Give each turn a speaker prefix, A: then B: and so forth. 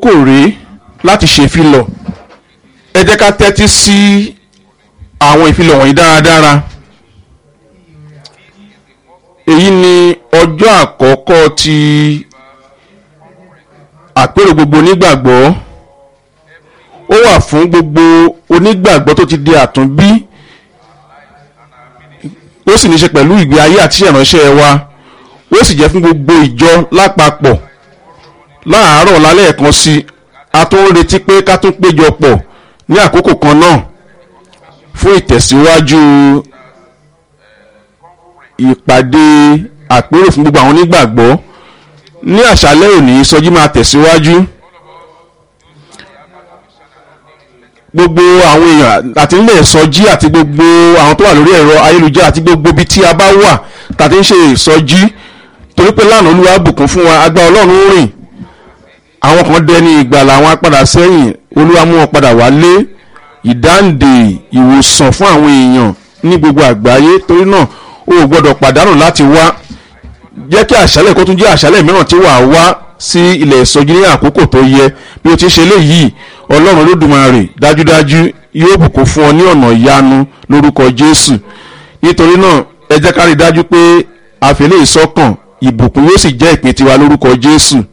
A: àkókò rèé láti ṣe ìfilọ̀ ẹ jẹ́ ká tẹ́tí sí àwọn ìfilọ̀ wọ̀nyí dáradára èyí ni ọjọ́ àkọ́kọ́ ti àpérò gbogbo onígbàgbọ́ ó wà fún gbogbo onígbàgbọ́ tó ti di àtúnbí ó sì ní ṣe pẹ̀lú ìgbé ayé àti ìránṣẹ́ wa ó sì jẹ́ fún gbogbo ìjọ lápapọ̀ láàárọ̀ lálẹ́ ẹ̀kan sí a tó ń retí pé ká tún péjọ pọ̀ ní àkókò kan náà fún ìtẹ̀síwájú ìpàdé àpérò fún gbogbo àwọn onígbàgbọ́ ní àṣálẹ́ òní ìsọjí máa tẹ̀síwájú gbogbo àwọn èèyàn àti nílẹ̀ ìsọjí àti gbogbo àwọn tó wà lórí ẹ̀rọ ayélujára àti gbogbo ibi tí a bá wà tàbí ń ṣe ìsọjí torí pé lánàá olúwa bùkún fún wa agbá ọlọ́run rìn àwọn kan dẹni ìgbàlà àwọn apádà sẹ́yìn olúwa mú wọn padà wálé ìdáǹdè ìwòsàn fún àwọn èèyàn ní gbogbo àgbáyé torí náà o ò gbọ́dọ̀ pàdánù láti wá jẹ́ kí àṣálẹ̀ kó tún jẹ́ àṣálẹ̀ mìíràn tí wàá wá sí ilẹ̀ ìsọjí ní àkókò tó yẹ bí o ti ṣe léyìí ọlọ́run olódùmarè dájúdájú yóò bùkún fún ọ ní ọ̀nà ìyanu lórúkọ jésù nítorí náà ẹ jẹ́ ká rí i dájú pé àfẹ́lẹ́ ìsọ́kàn ìbùkún yóò sì jẹ́ ìpín tiwa lórúkọ jésù